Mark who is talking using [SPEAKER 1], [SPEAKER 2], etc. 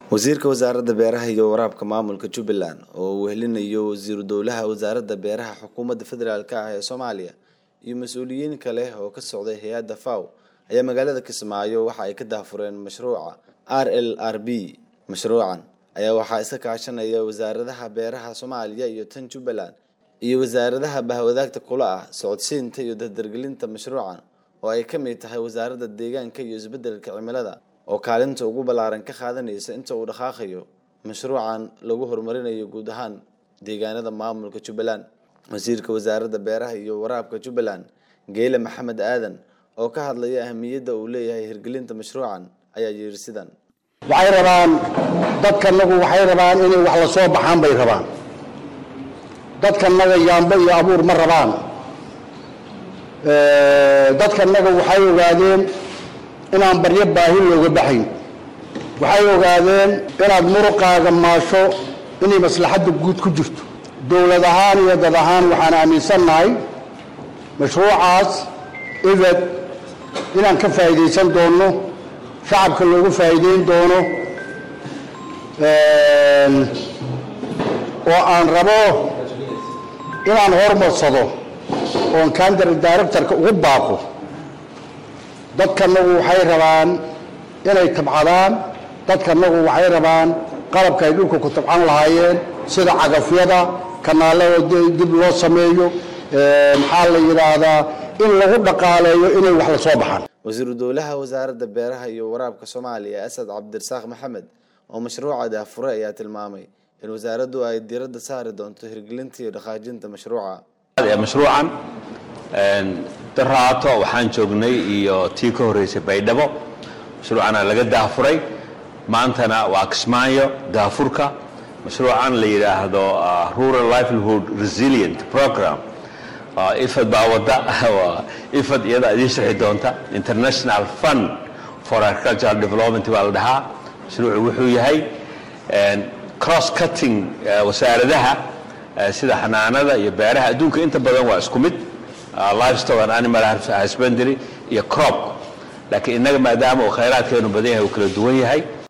[SPEAKER 1] wasiirka wasaaradda beeraha iyo waraabka maamulka jubbaland oo uu wehelinayo wasiiru dowlaha wasaaradda beeraha xukuumadda federaalk ah ee soomaaliya iyo mas-uuliyiin kale oo ka socday hay-adda faw ayaa magaalada kismaayo waxa ay ka daahfureen mashruuca r l r b mashruucan ayaa waxaa iska kaashanaya wasaaradaha beeraha soomaaliya iyo tan jubbaland iyo wasaaradaha bahwadaagta kula ah socodsiinta iyo dardargelinta mashruucan oo ay ka mid tahay wasaaradda deegaanka iyo isbeddelka cimilada oo kaalinta ugu ballaaran ka qaadanaysa inta uu dhaqaaqayo mashruucan lagu horumarinayo guud ahaan deegaanada maamulka jubbaland wasiirka wasaaradda beeraha iyo waraabka jubbaland geyle maxamed aadan oo ka hadlaya ahamiyadda uu leeyahay hirgelinta mashruucan ayaa yidhi sidan
[SPEAKER 2] waxay rabaan dadkanagu waxay rabaan inay wax la soo baxaan bay rabaan dadkanaga yaambo iyo abuur ma rabaan dadkanaga waxay ogaadeen inaan baryo baahi looga baxayn waxay ogaadeen inaad muruqaaga maasho inay maslaxadda guud ku jirto dowlad ahaan iyo dad ahaan waxaan aaminsannahay mashruucaas ibed inaan ka faa'iidaysan doonno shacabka loogu faa'iideyn doono oo aan rabo inaan hormarsado oon kandar directorka ugu baaqo dadkanagu waxay rabaan inay tabcadaan dadkanagu waxay rabaan qalabka ay dhulka ku tabcan lahaayeen sida cagafyada kanaalada dib loo sameeyo maxaa la yidhaahdaa in lagu dhaqaaleeyo inay wax la soo baxaan
[SPEAKER 1] wasiiru dowlaha wasaaradda beeraha iyo waraabka soomaaliya asad cabdirasaaq maxamed oo mashruuca daafure ayaa tilmaamay in wasaaraddu ay diiradda saari doonto hirgelinta iyo dhaqaajinta mashruuca
[SPEAKER 3] mashruucan daraato waxaan joognay iyo tii ka horreysay baydhabo mashruucana laga daafuray maantana waa kismaayo daafurka mashruucan la yidhaahdo rural livelihood resilient program ifad baa wadda ifad iyada idiin sharxi doonta international fund for agricultural development baa la dhahaa mashruucu wuxuu yahay cross cutting wasaaradaha sida xanaanada iyo beeraha adduunka inta badan waa isku mid livestock and animal husbandry iyo crop laakiin innaga maadaama uu khayraadkeenu badan yahay uu kala duwan yahay